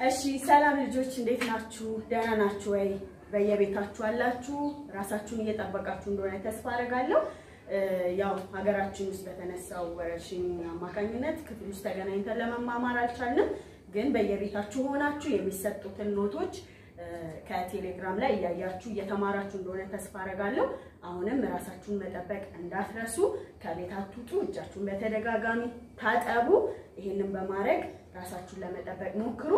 እሺ ሰላም ልጆች እንዴት ናችሁ? ደህና ናችሁ ወይ? በየቤታችሁ አላችሁ? ራሳችሁን እየጠበቃችሁ እንደሆነ ተስፋ አደርጋለሁ። ያው ሀገራችን ውስጥ በተነሳው ወረርሽኝ አማካኝነት ክፍል ውስጥ ተገናኝተን ለመማማር አልቻልንም። ግን በየቤታችሁ ሆናችሁ የሚሰጡትን ኖቶች ከቴሌግራም ላይ እያያችሁ እየተማራችሁ እንደሆነ ተስፋ አደርጋለሁ። አሁንም ራሳችሁን መጠበቅ እንዳትረሱ። ከቤት አትውጡ፣ እጃችሁን በተደጋጋሚ ታጠቡ። ይህንን በማድረግ ራሳችሁን ለመጠበቅ ሞክሩ።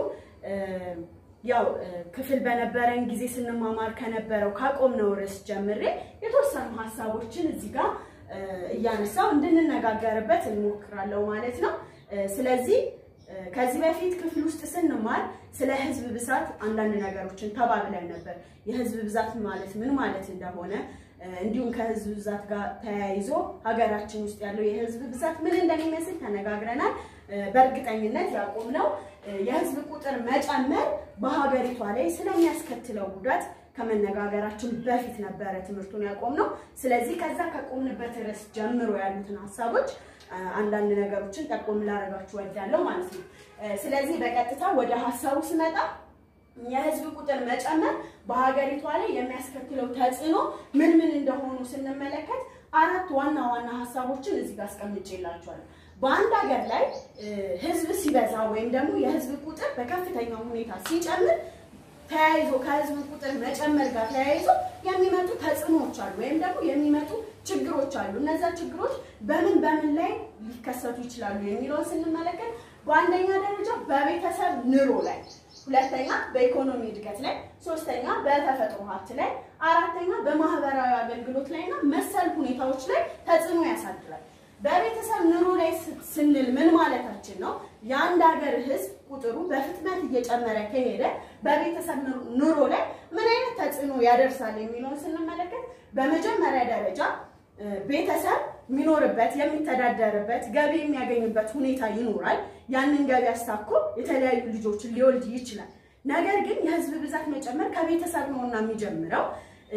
ያው ክፍል በነበረን ጊዜ ስንማማር ከነበረው ካቆምነው ርዕስ ጀምሬ የተወሰኑ ሀሳቦችን እዚህ ጋር እያነሳው እንድንነጋገርበት እንሞክራለሁ ማለት ነው። ስለዚህ ከዚህ በፊት ክፍል ውስጥ ስንማር ስለ ህዝብ ብዛት አንዳንድ ነገሮችን ተባብለን ነበር። የህዝብ ብዛት ማለት ምን ማለት እንደሆነ እንዲሁም ከህዝብ ብዛት ጋር ተያይዞ ሀገራችን ውስጥ ያለው የህዝብ ብዛት ምን እንደሚመስል ተነጋግረናል። በእርግጠኝነት ያቆምነው የህዝብ ቁጥር መጨመር በሀገሪቷ ላይ ስለሚያስከትለው ጉዳት ከመነጋገራችን በፊት ነበረ ትምህርቱን ያቆምነው። ስለዚህ ከዛ ከቆምንበት ርዕስ ጀምሮ ያሉትን ሀሳቦች አንዳንድ ነገሮችን ጠቆም ላደርጋችሁ እወዳለሁ ማለት ነው። ስለዚህ በቀጥታ ወደ ሀሳቡ ስመጣ የህዝብ ቁጥር መጨመር በሀገሪቷ ላይ የሚያስከትለው ተጽዕኖ ምን ምን እንደሆኑ ስንመለከት አራት ዋና ዋና ሀሳቦችን እዚህ ጋር አስቀምጬላችኋለሁ። በአንድ ሀገር ላይ ህዝብ ሲበዛ ወይም ደግሞ የህዝብ ቁጥር በከፍተኛ ሁኔታ ሲጨምር ተያይዞ ከህዝብ ቁጥር መጨመር ጋር ተያይዞ የሚመጡ ተጽዕኖዎች አሉ፣ ወይም ደግሞ የሚመጡ ችግሮች አሉ። እነዛ ችግሮች በምን በምን ላይ ሊከሰቱ ይችላሉ የሚለውን ስንመለከት በአንደኛ ደረጃ በቤተሰብ ኑሮ ላይ፣ ሁለተኛ በኢኮኖሚ እድገት ላይ፣ ሶስተኛ በተፈጥሮ ሀብት ላይ፣ አራተኛ በማህበራዊ አገልግሎት ላይ እና መሰል ሁኔታዎች ላይ ተጽዕኖ ያሳድራል። በቤተሰብ ኑሮ ላይ ስንል ምን ማለታችን ነው? የአንድ ሀገር ህዝብ ቁጥሩ በፍጥነት እየጨመረ ከሄደ በቤተሰብ ኑሮ ላይ ምን አይነት ተጽዕኖ ያደርሳል የሚለውን ስንመለከት በመጀመሪያ ደረጃ ቤተሰብ የሚኖርበት የሚተዳደርበት ገቢ የሚያገኝበት ሁኔታ ይኖራል። ያንን ገቢ አስታኮ የተለያዩ ልጆችን ሊወልድ ይችላል። ነገር ግን የህዝብ ብዛት መጨመር ከቤተሰብ ነውና የሚጀምረው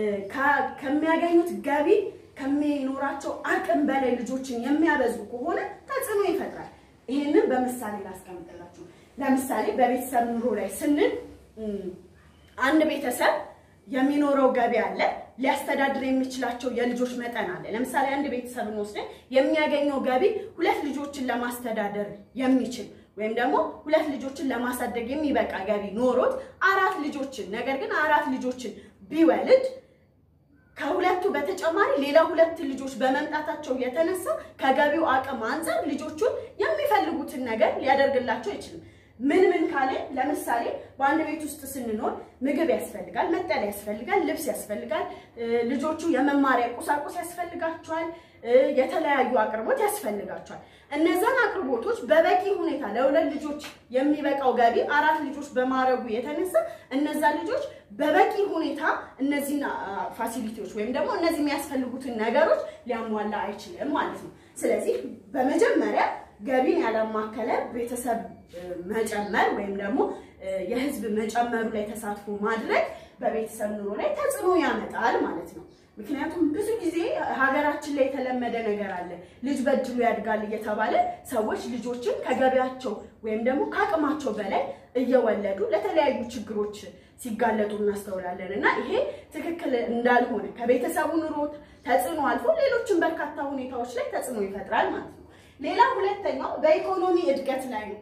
ከሚያገኙት ገቢ ከሚኖራቸው አቅም በላይ ልጆችን የሚያበዙ ከሆነ ተጽዕኖ ይፈጥራል። ይህንን በምሳሌ ላስቀምጥላችሁ። ለምሳሌ በቤተሰብ ኑሮ ላይ ስንል አንድ ቤተሰብ የሚኖረው ገቢ አለ፣ ሊያስተዳድር የሚችላቸው የልጆች መጠን አለ። ለምሳሌ አንድ ቤተሰብን ወስደን የሚያገኘው ገቢ ሁለት ልጆችን ለማስተዳደር የሚችል ወይም ደግሞ ሁለት ልጆችን ለማሳደግ የሚበቃ ገቢ ኖሮት አራት ልጆችን ነገር ግን አራት ልጆችን ቢወልድ ከሁለቱ በተጨማሪ ሌላ ሁለት ልጆች በመምጣታቸው የተነሳ ከገቢው አቅም አንጻር ልጆቹን የሚፈልጉትን ነገር ሊያደርግላቸው አይችልም። ምን ምን ካለ ለምሳሌ በአንድ ቤት ውስጥ ስንኖር ምግብ ያስፈልጋል፣ መጠለያ ያስፈልጋል፣ ልብስ ያስፈልጋል፣ ልጆቹ የመማሪያ ቁሳቁስ ያስፈልጋቸዋል፣ የተለያዩ አቅርቦት ያስፈልጋቸዋል። እነዛን አቅርቦቶች በበቂ ሁኔታ ለሁለት ልጆች የሚበቃው ገቢ አራት ልጆች በማረጉ የተነሳ እነዛ ልጆች በበቂ ሁኔታ እነዚህን ፋሲሊቲዎች ወይም ደግሞ እነዚህ የሚያስፈልጉትን ነገሮች ሊያሟላ አይችልም ማለት ነው። ስለዚህ በመጀመሪያ ገቢን ያላማከለ ቤተሰብ መጨመር ወይም ደግሞ የህዝብ መጨመሩ ላይ ተሳትፎ ማድረግ በቤተሰብ ኑሮ ላይ ተጽዕኖ ያመጣል ማለት ነው። ምክንያቱም ብዙ ጊዜ ሀገራችን ላይ የተለመደ ነገር አለ። ልጅ በእድሉ ያድጋል እየተባለ ሰዎች ልጆችን ከገቢያቸው ወይም ደግሞ ከአቅማቸው በላይ እየወለዱ ለተለያዩ ችግሮች ሲጋለጡ እናስተውላለን እና ይሄ ትክክል እንዳልሆነ ከቤተሰቡ ኑሮ ተጽዕኖ አልፎ ሌሎችን በርካታ ሁኔታዎች ላይ ተጽዕኖ ይፈጥራል ማለት ነው። ሌላ ሁለተኛው በኢኮኖሚ እድገት ላይ ነው።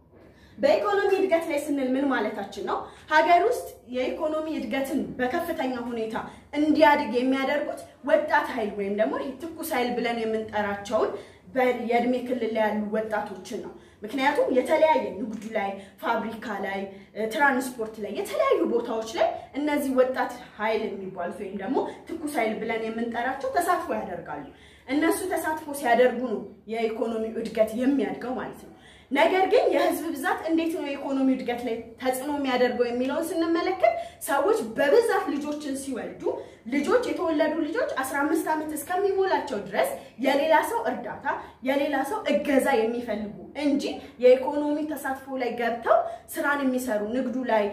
በኢኮኖሚ እድገት ላይ ስንል ምን ማለታችን ነው? ሀገር ውስጥ የኢኮኖሚ እድገትን በከፍተኛ ሁኔታ እንዲያድግ የሚያደርጉት ወጣት ኃይል ወይም ደግሞ ትኩስ ኃይል ብለን የምንጠራቸውን የእድሜ ክልል ላይ ያሉ ወጣቶችን ነው። ምክንያቱም የተለያየ ንግዱ ላይ፣ ፋብሪካ ላይ፣ ትራንስፖርት ላይ፣ የተለያዩ ቦታዎች ላይ እነዚህ ወጣት ኃይል የሚባሉት ወይም ደግሞ ትኩስ ኃይል ብለን የምንጠራቸው ተሳትፎ ያደርጋሉ። እነሱ ተሳትፎ ሲያደርጉ ነው የኢኮኖሚ እድገት የሚያድገው ማለት ነው። ነገር ግን የህዝብ ብዛት እንዴት ነው የኢኮኖሚ እድገት ላይ ተጽዕኖ የሚያደርገው የሚለውን ስንመለከት ሰዎች በብዛት ልጆችን ሲወልዱ ልጆች የተወለዱ ልጆች 15 ዓመት እስከሚሞላቸው ድረስ የሌላ ሰው እርዳታ የሌላ ሰው እገዛ የሚፈልጉ እንጂ የኢኮኖሚ ተሳትፎ ላይ ገብተው ስራን የሚሰሩ ንግዱ ላይ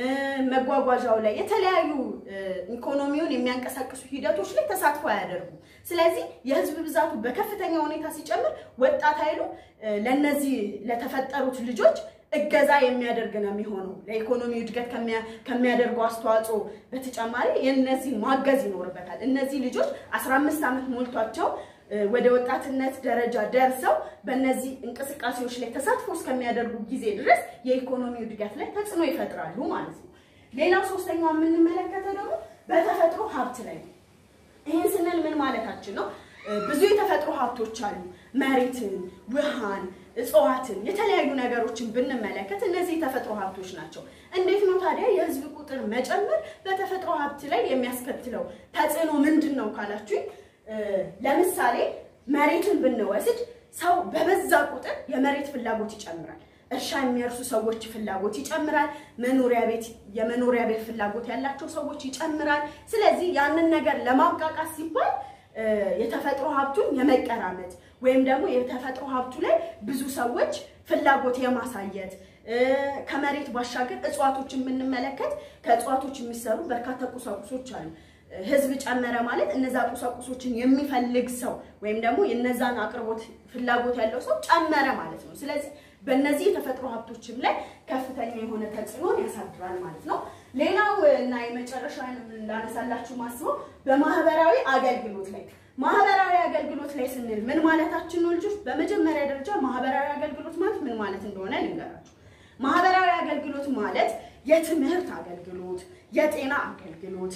መጓጓዣው ላይ የተለያዩ ኢኮኖሚውን የሚያንቀሳቅሱ ሂደቶች ላይ ተሳትፎ አያደርጉም። ስለዚህ የህዝብ ብዛቱ በከፍተኛ ሁኔታ ሲጨምር ወጣት ኃይሉ ለነዚህ ለተፈጠሩት ልጆች እገዛ የሚያደርግ ነው የሚሆነው። ለኢኮኖሚ እድገት ከሚያደርገው አስተዋጽኦ በተጨማሪ የእነዚህ ማገዝ ይኖርበታል። እነዚህ ልጆች 15 ዓመት ሞልቷቸው ወደ ወጣትነት ደረጃ ደርሰው በእነዚህ እንቅስቃሴዎች ላይ ተሳትፎ እስከሚያደርጉ ጊዜ ድረስ የኢኮኖሚ እድገት ላይ ተጽዕኖ ይፈጥራሉ ማለት ነው። ሌላው ሶስተኛው የምንመለከተው ደግሞ በተፈጥሮ ሀብት ላይ ነው። ይህን ስንል ምን ማለታችን ነው? ብዙ የተፈጥሮ ሀብቶች አሉ። መሬትን፣ ውሃን፣ እጽዋትን፣ የተለያዩ ነገሮችን ብንመለከት እነዚህ የተፈጥሮ ሀብቶች ናቸው። እንዴት ነው ታዲያ የህዝብ ቁጥር መጨመር በተፈጥሮ ሀብት ላይ የሚያስከትለው ተጽዕኖ ምንድን ነው ካላችሁኝ፣ ለምሳሌ መሬትን ብንወስድ ሰው በበዛ ቁጥር የመሬት ፍላጎት ይጨምራል። እርሻ የሚያርሱ ሰዎች ፍላጎት ይጨምራል። መኖሪያ ቤት የመኖሪያ ቤት ፍላጎት ያላቸው ሰዎች ይጨምራል። ስለዚህ ያንን ነገር ለማብቃቃት ሲባል የተፈጥሮ ሀብቱን የመቀራመት ወይም ደግሞ የተፈጥሮ ሀብቱ ላይ ብዙ ሰዎች ፍላጎት የማሳየት ከመሬት ባሻገር እጽዋቶችን የምንመለከት ከእጽዋቶች የሚሰሩ በርካታ ቁሳቁሶች አሉ። ህዝብ ጨመረ ማለት እነዛ ቁሳቁሶችን የሚፈልግ ሰው ወይም ደግሞ የነዛን አቅርቦት ፍላጎት ያለው ሰው ጨመረ ማለት ነው። ስለዚህ በእነዚህ የተፈጥሮ ሀብቶችም ላይ ከፍተኛ የሆነ ተጽዕኖን ያሳድራል ማለት ነው። ሌላው እና የመጨረሻ ላነሳላችሁ ማስበው በማህበራዊ አገልግሎት ላይ ማህበራዊ አገልግሎት ላይ ስንል ምን ማለታችን ነው ልጆች? በመጀመሪያ ደረጃ ማህበራዊ አገልግሎት ማለት ምን ማለት እንደሆነ ልንገራችሁ። ማህበራዊ አገልግሎት ማለት የትምህርት አገልግሎት፣ የጤና አገልግሎት፣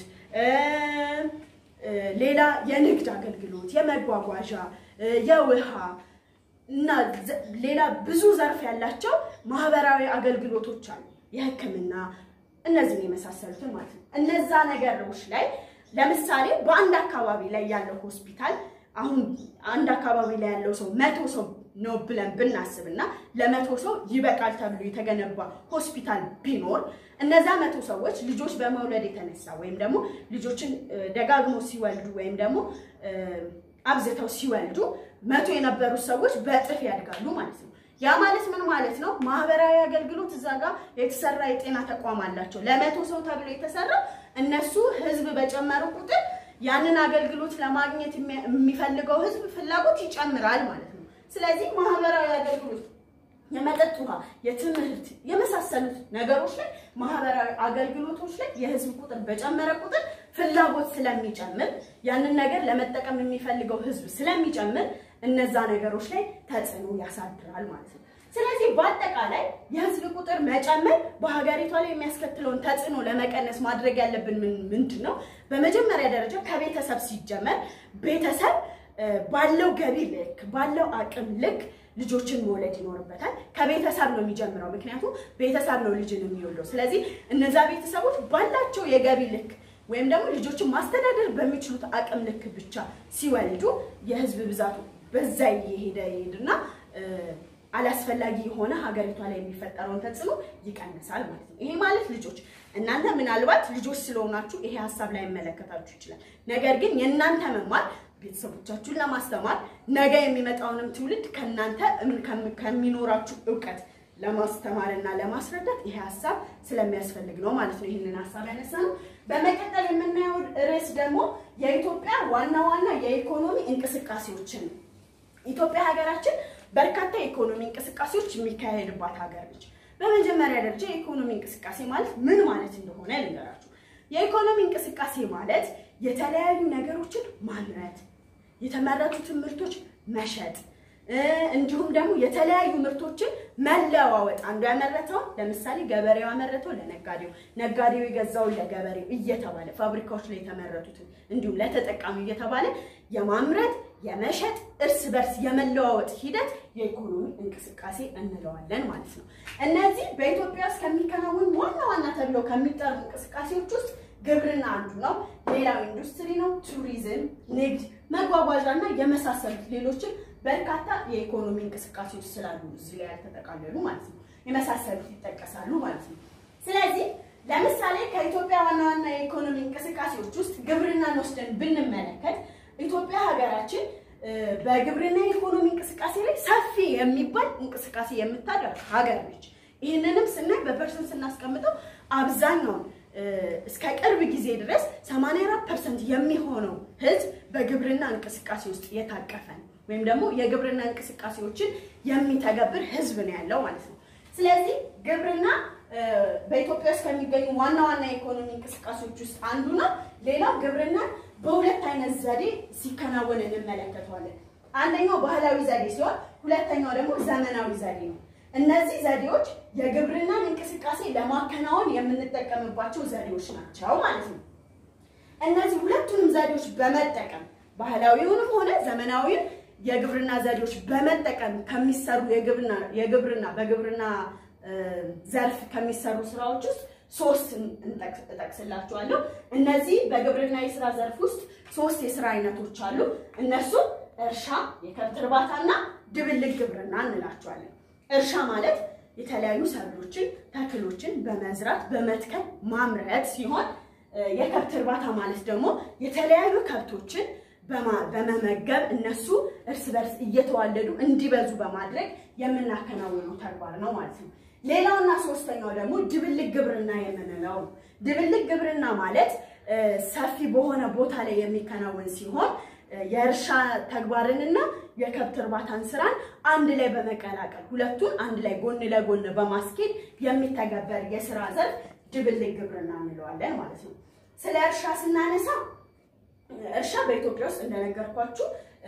ሌላ የንግድ አገልግሎት፣ የመጓጓዣ፣ የውሃ እና ሌላ ብዙ ዘርፍ ያላቸው ማህበራዊ አገልግሎቶች አሉ። የሕክምና እነዚህን የመሳሰሉትን ማለት ነው። እነዛ ነገሮች ላይ ለምሳሌ በአንድ አካባቢ ላይ ያለው ሆስፒታል አሁን አንድ አካባቢ ላይ ያለው ሰው መቶ ሰው ነው ብለን ብናስብና ለመቶ ሰው ይበቃል ተብሎ የተገነባ ሆስፒታል ቢኖር እነዛ መቶ ሰዎች ልጆች በመውለድ የተነሳ ወይም ደግሞ ልጆችን ደጋግሞ ሲወልዱ ወይም ደግሞ አብዝተው ሲወልዱ መቶ የነበሩት ሰዎች በእጥፍ ያድጋሉ ማለት ነው። ያ ማለት ምን ማለት ነው? ማህበራዊ አገልግሎት እዛ ጋር የተሰራ የጤና ተቋም አላቸው። ለመቶ ሰው ተብሎ የተሰራ እነሱ ህዝብ በጨመሩ ቁጥር ያንን አገልግሎት ለማግኘት የሚፈልገው ህዝብ ፍላጎት ይጨምራል ማለት ነው። ስለዚህ ማህበራዊ አገልግሎት የመጠጥ ውሃ፣ የትምህርት የመሳሰሉት ነገሮች ላይ ማህበራዊ አገልግሎቶች ላይ የህዝብ ቁጥር በጨመረ ቁጥር ፍላጎት ስለሚጨምር ያንን ነገር ለመጠቀም የሚፈልገው ህዝብ ስለሚጨምር እነዛ ነገሮች ላይ ተጽዕኖ ያሳድራል ማለት ነው። ስለዚህ በአጠቃላይ የህዝብ ቁጥር መጨመር በሀገሪቷ ላይ የሚያስከትለውን ተጽዕኖ ለመቀነስ ማድረግ ያለብን ምንድን ነው? በመጀመሪያ ደረጃ ከቤተሰብ ሲጀመር ቤተሰብ ባለው ገቢ ልክ ባለው አቅም ልክ ልጆችን መውለድ ይኖርበታል። ከቤተሰብ ነው የሚጀምረው፣ ምክንያቱም ቤተሰብ ነው ልጅን የሚወልደው። ስለዚህ እነዛ ቤተሰቦች ባላቸው የገቢ ልክ ወይም ደግሞ ልጆችን ማስተዳደር በሚችሉት አቅም ልክ ብቻ ሲወልዱ የህዝብ ብዛቱ በዛ እየሄደ ይሄድና አላስፈላጊ የሆነ ሀገሪቷ ላይ የሚፈጠረውን ተጽዕኖ ይቀንሳል ማለት ነው። ይሄ ማለት ልጆች እናንተ ምናልባት ልጆች ስለሆናችሁ ይሄ ሀሳብ ላይ መለከታችሁ ይችላል። ነገር ግን የእናንተ መማር ቤተሰቦቻችሁን ለማስተማር ነገ የሚመጣውንም ትውልድ ከእናንተ ከሚኖራችሁ እውቀት ለማስተማር እና ለማስረዳት ይሄ ሀሳብ ስለሚያስፈልግ ነው ማለት ነው። ይህንን ሀሳብ ያነሳ ነው። በመቀጠል የምናየው ርዕስ ደግሞ የኢትዮጵያ ዋና ዋና የኢኮኖሚ እንቅስቃሴዎችን ነው። ኢትዮጵያ ሀገራችን በርካታ የኢኮኖሚ እንቅስቃሴዎች የሚካሄድባት ሀገር ነች። በመጀመሪያ ደረጃ የኢኮኖሚ እንቅስቃሴ ማለት ምን ማለት እንደሆነ ልንገራችሁ። የኢኮኖሚ እንቅስቃሴ ማለት የተለያዩ ነገሮችን ማምረት፣ የተመረቱትን ምርቶች መሸጥ እንዲሁም ደግሞ የተለያዩ ምርቶችን መለዋወጥ። አንዱ ያመረተው ለምሳሌ ገበሬው ያመረተው ለነጋዴው፣ ነጋዴው የገዛውን ለገበሬው እየተባለ ፋብሪካዎች ላይ የተመረቱትን እንዲሁም ለተጠቃሚው እየተባለ የማምረት የመሸጥ እርስ በርስ የመለዋወጥ ሂደት የኢኮኖሚ እንቅስቃሴ እንለዋለን ማለት ነው። እነዚህ በኢትዮጵያ ውስጥ ከሚከናወኑ ዋና ዋና ተብለው ከሚጠሩ እንቅስቃሴዎች ውስጥ ግብርና አንዱ ነው። ሌላው ኢንዱስትሪ ነው፣ ቱሪዝም፣ ንግድ፣ መጓጓዣ እና የመሳሰሉት ሌሎችን በርካታ የኢኮኖሚ እንቅስቃሴዎች ስላሉ እዚህ ላይ ያልተጠቃለሉ ማለት ነው። የመሳሰሉት ይጠቀሳሉ ማለት ነው። ስለዚህ ለምሳሌ ከኢትዮጵያ ዋና ዋና የኢኮኖሚ እንቅስቃሴዎች ውስጥ ግብርናን ወስደን ብንመለከት ኢትዮጵያ ሀገራችን በግብርና የኢኮኖሚ እንቅስቃሴ ላይ ሰፊ የሚባል እንቅስቃሴ የምታደርግ ሀገር ነች። ይህንንም ስናይ በፐርሰንት ስናስቀምጠው አብዛኛውን እስከ ቅርብ ጊዜ ድረስ 84 ፐርሰንት የሚሆነው ህዝብ በግብርና እንቅስቃሴ ውስጥ የታቀፈ ነው ወይም ደግሞ የግብርና እንቅስቃሴዎችን የሚተገብር ህዝብ ነው ያለው ማለት ነው። ስለዚህ ግብርና በኢትዮጵያ ውስጥ ከሚገኙ ዋና ዋና የኢኮኖሚ እንቅስቃሴዎች ውስጥ አንዱ ነው። ሌላው ግብርና በሁለት አይነት ዘዴ ሲከናወን እንመለከተዋለን። አንደኛው ባህላዊ ዘዴ ሲሆን፣ ሁለተኛው ደግሞ ዘመናዊ ዘዴ ነው። እነዚህ ዘዴዎች የግብርናን እንቅስቃሴ ለማከናወን የምንጠቀምባቸው ዘዴዎች ናቸው ማለት ነው። እነዚህ ሁለቱንም ዘዴዎች በመጠቀም ባህላዊውንም ሆነ ዘመናዊውን የግብርና ዘዴዎች በመጠቀም ከሚሰሩ የግብርና የግብርና በግብርና ዘርፍ ከሚሰሩ ስራዎች ውስጥ ሶስት እጠቅስላችኋለሁ። እነዚህ በግብርና የስራ ዘርፍ ውስጥ ሶስት የስራ አይነቶች አሉ። እነሱም እርሻ፣ የከብት እርባታና ድብልቅ ግብርና እንላቸዋለን። እርሻ ማለት የተለያዩ ሰብሎችን፣ ተክሎችን በመዝራት በመትከል ማምረት ሲሆን የከብት እርባታ ማለት ደግሞ የተለያዩ ከብቶችን በመመገብ እነሱ እርስ በርስ እየተዋለዱ እንዲበዙ በማድረግ የምናከናውነው ተግባር ነው ማለት ነው። ሌላውና ሶስተኛው ደግሞ ድብልቅ ግብርና የምንለው ነው። ድብልቅ ግብርና ማለት ሰፊ በሆነ ቦታ ላይ የሚከናወን ሲሆን የእርሻ ተግባርንና የከብት እርባታን ስራን አንድ ላይ በመቀላቀል ሁለቱን አንድ ላይ ጎን ለጎን በማስኬድ የሚተገበር የስራ ዘርፍ ድብልቅ ግብርና እንለዋለን ማለት ነው። ስለ እርሻ ስናነሳ እርሻ በኢትዮጵያ ውስጥ እንደነገርኳችሁ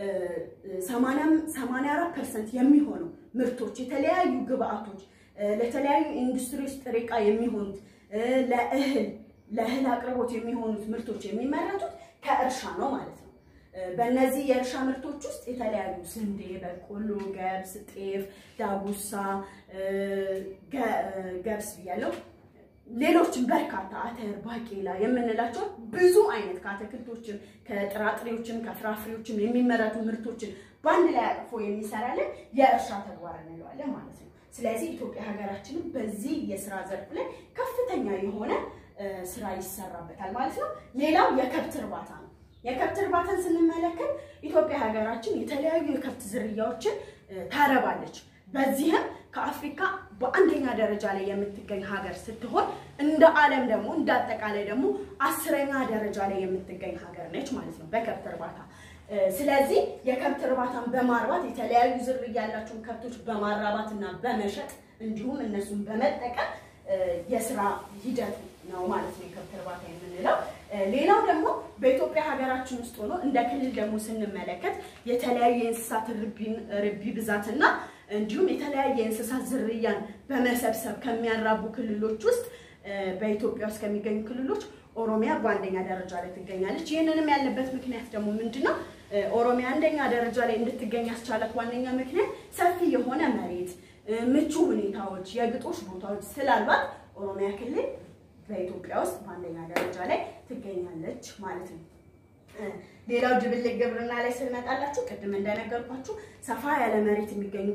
84 ፐርሰንት የሚሆኑ ምርቶች የተለያዩ ግብአቶች ለተለያዩ ኢንዱስትሪዎች ጥሬ ዕቃ የሚሆኑት ለእህል ለእህል አቅርቦት የሚሆኑት ምርቶች የሚመረቱት ከእርሻ ነው ማለት ነው። በእነዚህ የእርሻ ምርቶች ውስጥ የተለያዩ ስንዴ፣ በቆሎ፣ ገብስ፣ ጤፍ፣ ዳጉሳ፣ ገብስ ብያለሁ ሌሎችም በርካታ አተር፣ ባቄላ የምንላቸው ብዙ አይነት ከአትክልቶችም ከጥራጥሬዎችም ከፍራፍሬዎችም የሚመረቱ ምርቶችን በአንድ ላይ አቅፎ የሚሰራልን የእርሻ ተግባር እንለዋለን ማለት ነው። ስለዚህ ኢትዮጵያ ሀገራችንም በዚህ የስራ ዘርፍ ላይ ከፍተኛ የሆነ ስራ ይሰራበታል ማለት ነው። ሌላው የከብት እርባታ ነው። የከብት እርባታን ስንመለከት ኢትዮጵያ ሀገራችን የተለያዩ የከብት ዝርያዎችን ታረባለች። በዚህም ከአፍሪካ በአንደኛ ደረጃ ላይ የምትገኝ ሀገር ስትሆን እንደ ዓለም ደግሞ እንደ አጠቃላይ ደግሞ አስረኛ ደረጃ ላይ የምትገኝ ሀገር ነች ማለት ነው በከብት እርባታ። ስለዚህ የከብት እርባታን በማርባት የተለያዩ ዝርያ ያላቸውን ከብቶች በማራባት እና በመሸጥ እንዲሁም እነሱን በመጠቀም የስራ ሂደት ነው ማለት ነው የከብት እርባታ የምንለው። ሌላው ደግሞ በኢትዮጵያ ሀገራችን ውስጥ ሆኖ እንደ ክልል ደግሞ ስንመለከት የተለያዩ የእንስሳት ርቢ ብዛትና እንዲሁም የተለያየ የእንስሳት ዝርያን በመሰብሰብ ከሚያራቡ ክልሎች ውስጥ በኢትዮጵያ ውስጥ ከሚገኙ ክልሎች ኦሮሚያ በአንደኛ ደረጃ ላይ ትገኛለች። ይህንንም ያለበት ምክንያት ደግሞ ምንድን ነው? ኦሮሚያ አንደኛ ደረጃ ላይ እንድትገኝ ያስቻላት ዋነኛ ምክንያት ሰፊ የሆነ መሬት፣ ምቹ ሁኔታዎች፣ የግጦሽ ቦታዎች ስላሏት ኦሮሚያ ክልል በኢትዮጵያ ውስጥ በአንደኛ ደረጃ ላይ ትገኛለች ማለት ነው። ሌላው ድብልቅ ግብርና ላይ ስንመጣላችሁ ቅድም እንደነገርኳችሁ ሰፋ ያለ መሬት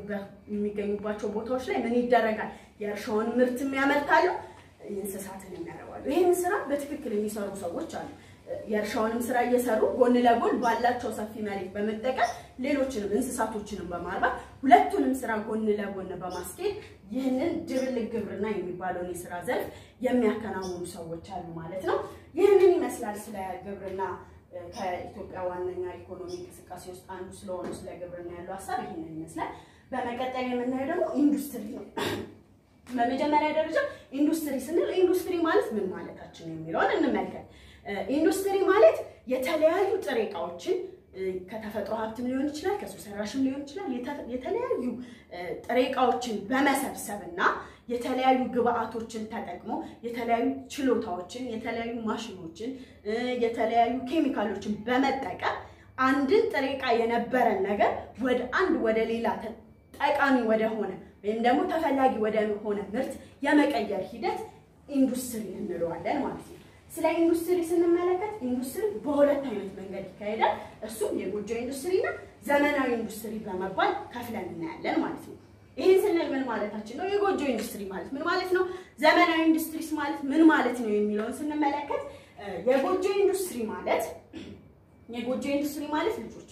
የሚገኙባቸው ቦታዎች ላይ ምን ይደረጋል? የእርሻውን ምርት ያመርታሉ፣ እንስሳትን የሚያረባሉ። ይህን ስራ በትክክል የሚሰሩ ሰዎች አሉ። የእርሻውንም ስራ እየሰሩ ጎን ለጎን ባላቸው ሰፊ መሬት በመጠቀም ሌሎችንም እንስሳቶችንም በማርባት ሁለቱንም ስራ ጎን ለጎን በማስኬድ ይህንን ድብልቅ ግብርና የሚባለውን የስራ ዘርፍ የሚያከናውኑ ሰዎች አሉ ማለት ነው። ይህንን ይመስላል ስለ ግብርና ከኢትዮጵያ ዋነኛ ኢኮኖሚ እንቅስቃሴ ውስጥ አንዱ ስለሆነ ስለ ግብርና ያለው ሀሳብ ይህንን ይመስላል። በመቀጠል የምናየው ደግሞ ኢንዱስትሪ ነው። በመጀመሪያ ደረጃ ኢንዱስትሪ ስንል ኢንዱስትሪ ማለት ምን ማለታችን የሚለውን እንመልከት። ኢንዱስትሪ ማለት የተለያዩ ጥሬ እቃዎችን ከተፈጥሮ ሀብትም ሊሆን ይችላል፣ ከሰው ሰራሽም ሊሆን ይችላል። የተለያዩ ጥሬ እቃዎችን በመሰብሰብ እና የተለያዩ ግብአቶችን ተጠቅሞ የተለያዩ ችሎታዎችን፣ የተለያዩ ማሽኖችን፣ የተለያዩ ኬሚካሎችን በመጠቀም አንድን ጥሬ እቃ የነበረን ነገር ወደ አንድ ወደ ሌላ ጠቃሚ ወደሆነ ወይም ደግሞ ተፈላጊ ወደሆነ ምርት የመቀየር ሂደት ኢንዱስትሪ እንለዋለን ማለት ነው። ስለ ኢንዱስትሪ ስንመለከት ኢንዱስትሪ በሁለት አይነት መንገድ ይካሄዳል። እሱም የጎጆ ኢንዱስትሪ እና ዘመናዊ ኢንዱስትሪ በመባል ከፍለን እናያለን ማለት ነው። ይህን ስንል ምን ማለታችን ነው? የጎጆ ኢንዱስትሪ ማለት ምን ማለት ነው? ዘመናዊ ኢንዱስትሪስ ማለት ምን ማለት ነው የሚለውን ስንመለከት የጎጆ ኢንዱስትሪ ማለት የጎጆ ኢንዱስትሪ ማለት ልጆች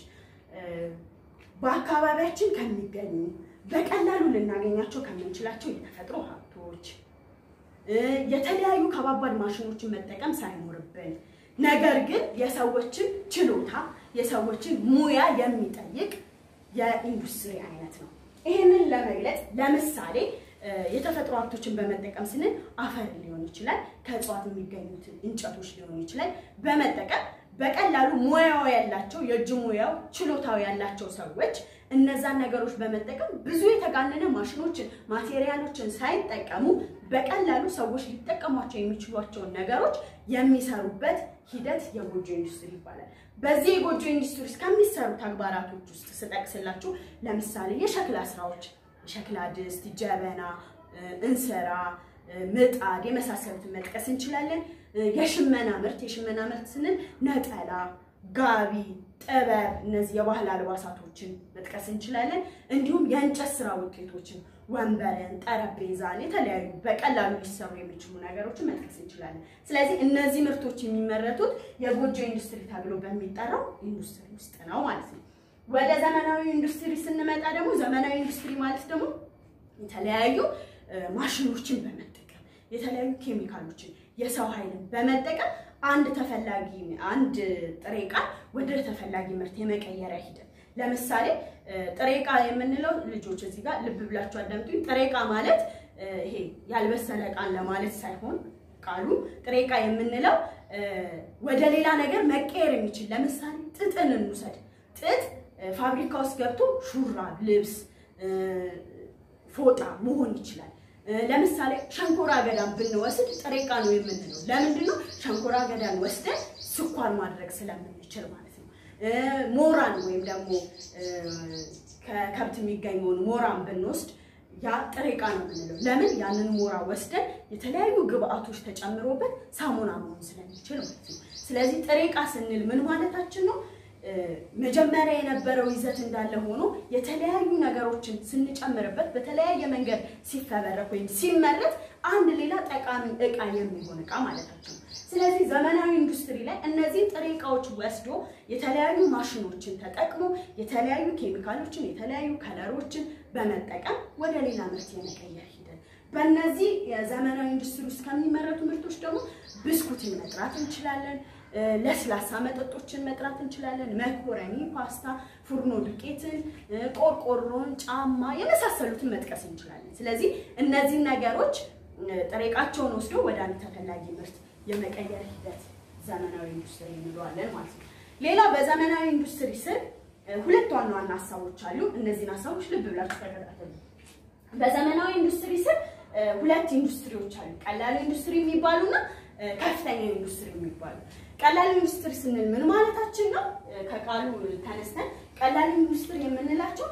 በአካባቢያችን ከሚገኙ በቀላሉ ልናገኛቸው ከምንችላቸው የተፈጥሮ ሀብቶች የተለያዩ ከባባድ ማሽኖችን መጠቀም ሳይኖርብን ነገር ግን የሰዎችን ችሎታ የሰዎችን ሙያ የሚጠይቅ የኢንዱስትሪ አይነት ነው። ይህንን ለመግለጽ ለምሳሌ የተፈጥሮ ሀብቶችን በመጠቀም ስንል አፈር ሊሆን ይችላል፣ ከእጽዋት የሚገኙትን እንጨቶች ሊሆን ይችላል በመጠቀም በቀላሉ ሙያው ያላቸው የእጅ ሙያው ችሎታው ያላቸው ሰዎች እነዛን ነገሮች በመጠቀም ብዙ የተጋነነ ማሽኖችን ማቴሪያሎችን ሳይጠቀሙ በቀላሉ ሰዎች ሊጠቀሟቸው የሚችሏቸውን ነገሮች የሚሰሩበት ሂደት የጎጆ ኢንዱስትሪ ይባላል። በዚህ የጎጆ ኢንዱስትሪ ውስጥ ከሚሰሩ ተግባራቶች ውስጥ ስጠቅስላችሁ ለምሳሌ የሸክላ ስራዎች፣ የሸክላ ድስት፣ ጀበና፣ እንስራ፣ ምጣድ የመሳሰሉትን መጥቀስ እንችላለን። የሽመና ምርት የሽመና ምርት ስንል ነጠላ፣ ጋቢ፣ ጥበብ እነዚህ የባህል አልባሳቶችን መጥቀስ እንችላለን። እንዲሁም የእንጨት ስራ ውጤቶችን ወንበርን፣ ጠረጴዛን የተለያዩ በቀላሉ ሊሰሩ የሚችሉ ነገሮችን መጥቀስ እንችላለን። ስለዚህ እነዚህ ምርቶች የሚመረቱት የጎጆ ኢንዱስትሪ ተብሎ በሚጠራው ኢንዱስትሪ ውስጥ ነው ማለት ነው። ወደ ዘመናዊ ኢንዱስትሪ ስንመጣ ደግሞ ዘመናዊ ኢንዱስትሪ ማለት ደግሞ የተለያዩ ማሽኖችን በመጠቀም የተለያዩ ኬሚካሎችን የሰው ኃይልን በመጠቀም አንድ ተፈላጊ አንድ ጥሬ ዕቃ ወደ ተፈላጊ ምርት የመቀየሪያ ሂደት ለምሳሌ ጥሬ ዕቃ የምንለው ልጆች እዚህ ጋር ልብ ብላችሁ አዳምጡኝ። ጥሬ ዕቃ ማለት ይሄ ያልበሰለ ዕቃን ለማለት ሳይሆን ቃሉ ጥሬ ዕቃ የምንለው ወደ ሌላ ነገር መቀየር የሚችል ለምሳሌ ጥጥን እንውሰድ። ጥጥ ፋብሪካ ውስጥ ገብቶ ሹራብ፣ ልብስ፣ ፎጣ መሆን ይችላል። ለምሳሌ ሸንኮራ አገዳን ብንወስድ ጥሬ ዕቃ ነው የምንለው። ለምንድን ነው? ሸንኮራ አገዳን ወስደን ስኳር ማድረግ ስለምንችል ማለት ነው። ሞራን ወይም ደግሞ ከከብት የሚገኘውን ሞራን ብንወስድ ያ ጥሬ ዕቃ ነው የምንለው። ለምን? ያንን ሞራ ወስደን የተለያዩ ግብአቶች ተጨምሮበት ሳሙና መሆን ስለሚችል ማለት ነው። ስለዚህ ጥሬ ዕቃ ስንል ምን ማለታችን ነው? መጀመሪያ የነበረው ይዘት እንዳለ ሆኖ የተለያዩ ነገሮችን ስንጨምርበት በተለያየ መንገድ ሲፈበረክ ወይም ሲመረት አንድ ሌላ ጠቃሚ ዕቃ የሚሆን ዕቃ ማለታችን ነው። ስለዚህ ዘመናዊ ኢንዱስትሪ ላይ እነዚህ ጥሬ ዕቃዎች ወስዶ የተለያዩ ማሽኖችን ተጠቅሞ የተለያዩ ኬሚካሎችን፣ የተለያዩ ከለሮችን በመጠቀም ወደ ሌላ ምርት የመቀየር ሂደት በእነዚህ የዘመናዊ ኢንዱስትሪ ውስጥ ከሚመረቱ ምርቶች ደግሞ ብስኩትን መጥራት እንችላለን። ለስላሳ መጠጦችን መጥራት እንችላለን። መኮረኒ፣ ፓስታ፣ ፉርኖ ዱቄትን፣ ቆርቆሮን፣ ጫማ የመሳሰሉትን መጥቀስ እንችላለን። ስለዚህ እነዚህ ነገሮች ጥሬ ዕቃቸውን ወስዶ ወደ አንድ ተፈላጊ ምርት የመቀየር ሂደት ዘመናዊ ኢንዱስትሪ እንለዋለን ማለት ነው። ሌላ በዘመናዊ ኢንዱስትሪ ስር ሁለት ዋና ዋና ሀሳቦች አሉ። እነዚህን ሀሳቦች ልብ ብላችሁ ተከታተሉ። በዘመናዊ ኢንዱስትሪ ስር ሁለት ኢንዱስትሪዎች አሉ። ቀላል ኢንዱስትሪ የሚባሉና ከፍተኛ ኢንዱስትሪ የሚባሉ ቀላል ኢንዱስትሪ ስንል ምን ማለታችን ነው? ከቃሉ ተነስተን ቀላል ኢንዱስትሪ የምንላቸው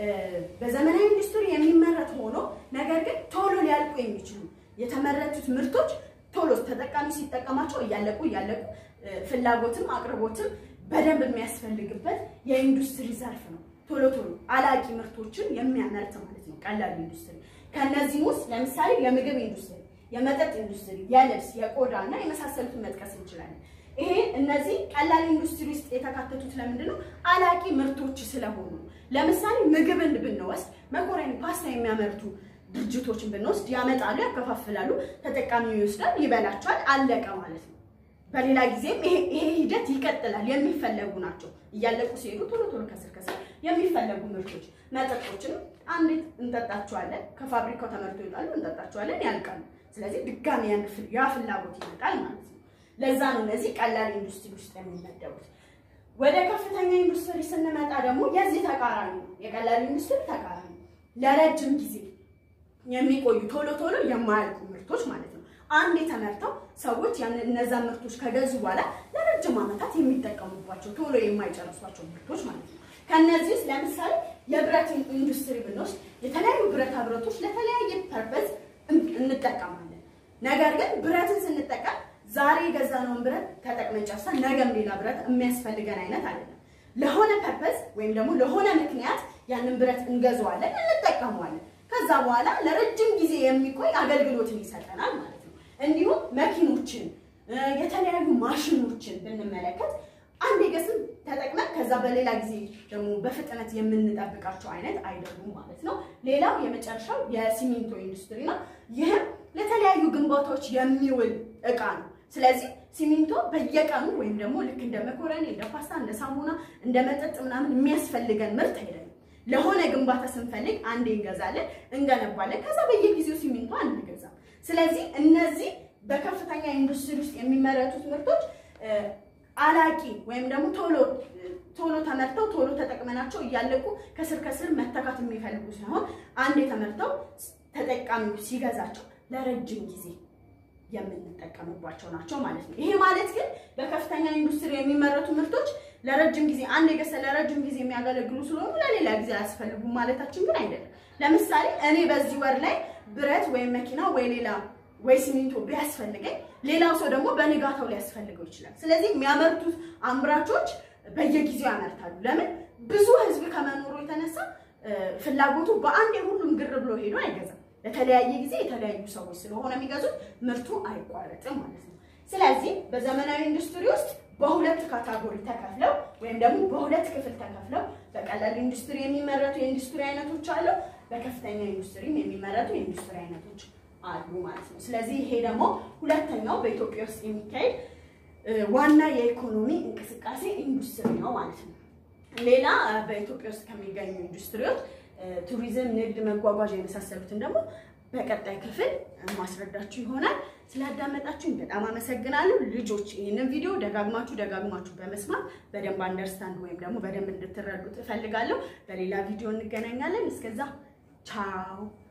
በዘመናዊ ኢንዱስትሪ የሚመረት ሆኖ ነገር ግን ቶሎ ሊያልቁ የሚችሉ የተመረቱት ምርቶች ቶሎ ተጠቃሚ ሲጠቀማቸው እያለቁ እያለቁ ፍላጎትም አቅርቦትም በደንብ የሚያስፈልግበት የኢንዱስትሪ ዘርፍ ነው። ቶሎ ቶሎ አላቂ ምርቶችን የሚያመርት ማለት ነው ቀላል ኢንዱስትሪ። ከእነዚህም ውስጥ ለምሳሌ የምግብ ኢንዱስትሪ፣ የመጠጥ ኢንዱስትሪ፣ የልብስ፣ የቆዳ እና የመሳሰሉትን መጥቀስ እንችላለን። ይሄ እነዚህ ቀላል ኢንዱስትሪ ውስጥ የተካተቱት ለምንድን ነው? አላቂ ምርቶች ስለሆኑ። ለምሳሌ ምግብን ብንወስድ መኮረኒ፣ ፓስታ የሚያመርቱ ድርጅቶችን ብንወስድ ያመጣሉ፣ ያከፋፍላሉ፣ ተጠቃሚው ይወስዳል፣ ይበላቸዋል፣ አለቀ ማለት ነው። በሌላ ጊዜም ይሄ ሂደት ይቀጥላል። የሚፈለጉ ናቸው። እያለቁ ሲሄዱ ቶሎ ቶሎ ከስር ከስር የሚፈለጉ ምርቶች፣ መጠጦችንም አንዴ እንጠጣቸዋለን፣ ከፋብሪካው ተመርቶ ይወጣሉ፣ እንጠጣቸዋለን፣ ያልቃሉ። ስለዚህ ድጋሚ ያ ፍላጎት ይመጣል ማለት ነው። ለዛ ነው እነዚህ ቀላል ኢንዱስትሪ ውስጥ የሚመደቡት። ወደ ከፍተኛ ኢንዱስትሪ ስንመጣ ደግሞ የዚህ ተቃራኒ ነው። የቀላል ኢንዱስትሪ ተቃራኒ ለረጅም ጊዜ የሚቆዩ ቶሎ ቶሎ የማያልቁ ምርቶች ማለት ነው። አንድ የተመርተው ሰዎች ያን እነዛን ምርቶች ከገዙ በኋላ ለረጅም ዓመታት የሚጠቀሙባቸው ቶሎ የማይጨርሷቸው ምርቶች ማለት ነው። ከነዚህ ውስጥ ለምሳሌ የብረት ኢንዱስትሪ ብንወስድ የተለያዩ ብረታ ብረቶች ለተለያየ ፐርፐዝ እንጠቀማለን። ነገር ግን ብረትን ስንጠቀም ዛሬ የገዛነውን ብረት ተጠቅመን ጨርሰን ነገም ሌላ ብረት የሚያስፈልገን አይነት አይደለም። ለሆነ ፐርፐዝ ወይም ደግሞ ለሆነ ምክንያት ያንን ብረት እንገዛዋለን፣ እንጠቀመዋለን። ከዛ በኋላ ለረጅም ጊዜ የሚቆይ አገልግሎትን ይሰጠናል ማለት ነው። እንዲሁም መኪኖችን፣ የተለያዩ ማሽኖችን ብንመለከት አንድ ገስም ተጠቅመን ከዛ በሌላ ጊዜ ደግሞ በፍጥነት የምንጠብቃቸው አይነት አይደሉም ማለት ነው። ሌላው የመጨረሻው የሲሚንቶ ኢንዱስትሪ ነው። ይህም ለተለያዩ ግንባታዎች የሚውል እቃ ነው። ስለዚህ ሲሚንቶ በየቀኑ ወይም ደግሞ ልክ እንደ መኮረኒ፣ እንደ ፓስታ፣ እንደ ሳሙና፣ እንደ መጠጥ ምናምን የሚያስፈልገን ምርት አይደለም። ለሆነ ግንባታ ስንፈልግ አንዴ እንገዛለን፣ እንገነባለን። ከዛ በየጊዜው ሲሚንቶ አንገዛም። ስለዚህ እነዚህ በከፍተኛ ኢንዱስትሪ ውስጥ የሚመረቱት ምርቶች አላቂ ወይም ደግሞ ቶሎ ቶሎ ተመርተው ቶሎ ተጠቅመናቸው እያለቁ ከስር ከስር መተካት የሚፈልጉ ሳይሆን አንዴ ተመርተው ተጠቃሚው ሲገዛቸው ለረጅም ጊዜ የምንጠቀምባቸው ናቸው ማለት ነው። ይሄ ማለት ግን በከፍተኛ ኢንዱስትሪ የሚመረቱ ምርቶች ለረጅም ጊዜ አንድ የገሰ ለረጅም ጊዜ የሚያገለግሉ ስለሆኑ ለሌላ ጊዜ አያስፈልጉም ማለታችን ግን አይደለም። ለምሳሌ እኔ በዚህ ወር ላይ ብረት ወይም መኪና ወይ ሌላ ወይ ሲሚንቶ ቢያስፈልገኝ ሌላው ሰው ደግሞ በንጋታው ሊያስፈልገው ይችላል። ስለዚህ የሚያመርቱት አምራቾች በየጊዜው ያመርታሉ። ለምን? ብዙ ህዝብ ከመኖሩ የተነሳ ፍላጎቱ በአንድ ሁሉም ግር ብሎ ሄዶ አይገዛም። ለተለያየ ጊዜ የተለያዩ ሰዎች ስለሆነ የሚገዙት ምርቱ አይቋረጥም ማለት ነው። ስለዚህ በዘመናዊ ኢንዱስትሪ ውስጥ በሁለት ካታጎሪ ተከፍለው ወይም ደግሞ በሁለት ክፍል ተከፍለው በቀላል ኢንዱስትሪ የሚመረቱ የኢንዱስትሪ አይነቶች አሉ፣ በከፍተኛ ኢንዱስትሪም የሚመረቱ የኢንዱስትሪ አይነቶች አሉ ማለት ነው። ስለዚህ ይሄ ደግሞ ሁለተኛው በኢትዮጵያ ውስጥ የሚካሄድ ዋና የኢኮኖሚ እንቅስቃሴ ኢንዱስትሪ ነው ማለት ነው። ሌላ በኢትዮጵያ ውስጥ ከሚገኙ ኢንዱስትሪዎች ቱሪዝም፣ ንግድ፣ መጓጓዣ የመሳሰሉትን ደግሞ በቀጣይ ክፍል ማስረዳችሁ ይሆናል። ስላዳመጣችሁኝ በጣም አመሰግናለሁ። ልጆች ይህንን ቪዲዮ ደጋግማችሁ ደጋግማችሁ በመስማት በደንብ አንደርስታንድ ወይም ደግሞ በደንብ እንድትረዱት እፈልጋለሁ። በሌላ ቪዲዮ እንገናኛለን። እስከዛ ቻው።